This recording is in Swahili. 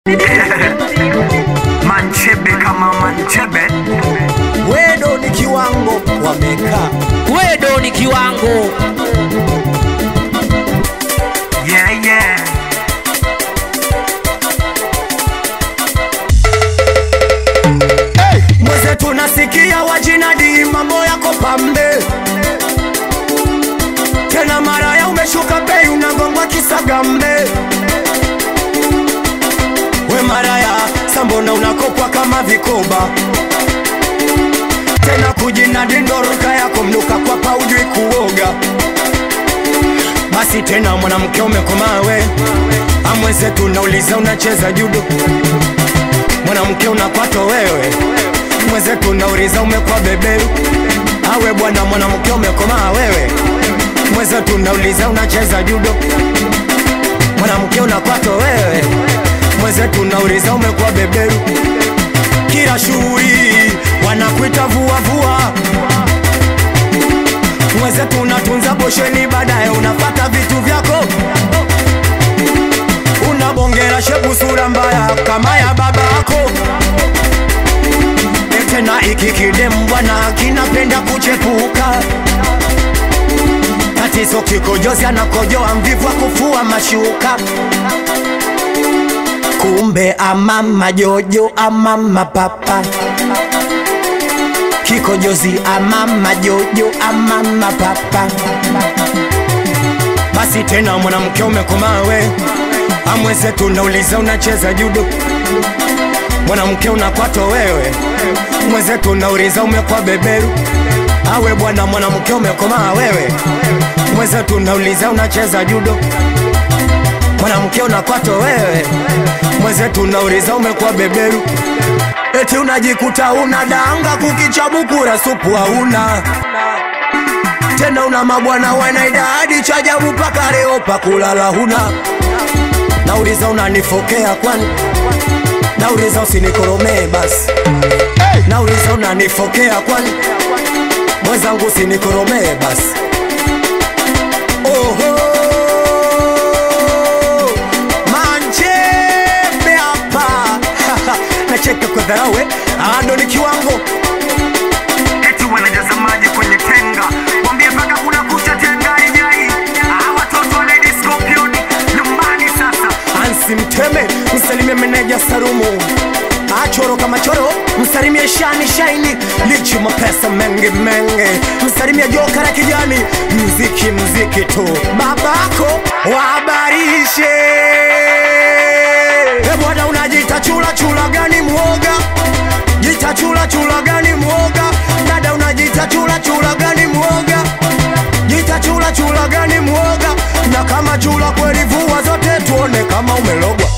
manchebe kama manchebe wedo ni kiwango wamekaa wedo ni kiwango yeah, yeah. mweze tunasikia wajinadi mambo yako pambe tena mara ya umeshuka bei unagongwa kisagambe we mara ya sambona unakopwa kama vikoba tena kujinadi ndoroka yako mnuka kwa paujui kuoga basi tena mwanamke umekomawe amweze tunauliza unacheza judo mwanamke unakwato wewe mweze tunauliza umekwa beberu awe bwana mwanamke umekomaa wewe mweze tunauliza unacheza judo mwanamke unakwato wewe mweze tunauliza umekuwa beberu kila shughuli wanakuita vuavua mweze tunatunza bosheni baadaye unapata vitu vyako unabongera shepu sura mbaya kama ya baba yako tena iki kidem bwana kinapenda kuchepuka tatizo kikojozi anakojoa mvivu wa kufua mashuka kumbe ama majojo ama mapapa kikojozi ama majojo ama mapapa basi tena mwanamke umekomawe amweze tunauliza unacheza judo mwanamke unakwato wewe mweze tunauliza umekwa beberu awe bwana mwanamke umekomaa wewe mweze tunauliza unacheza judo mwanamke unakwato wewe mweze tunauliza umekuwa beberu eti unajikuta una danga kukichabukura supu hauna tena una mabwana wanaidadi chajabu paka leo pakulala huna nauliza unanifokea kwani nauliza usinikoromee basi nauliza unanifokea kwani mwenzangu usinikoromee basi oho manjembe hapa nacheka kwa dharawe ando ni kiwango eti wanajaza maji kwenye tenga wambie mpaka kuna kucha tenga ijai Ah, watoto wa Lady Scorpion nyumbani sasa ansi mteme msalimie meneja sarumu achoro kama choro msalimie shani shaini lichi mapesa mengi mengi msalimie joka la kijani mziki mziki tu babako wabarishe e bwana unajita chula chula gani mwoga jita chula chula gani mwoga dada unajita chula chula gani mwoga jita chula chula gani mwoga na kama chula kweli vua zote tuone kama umelogwa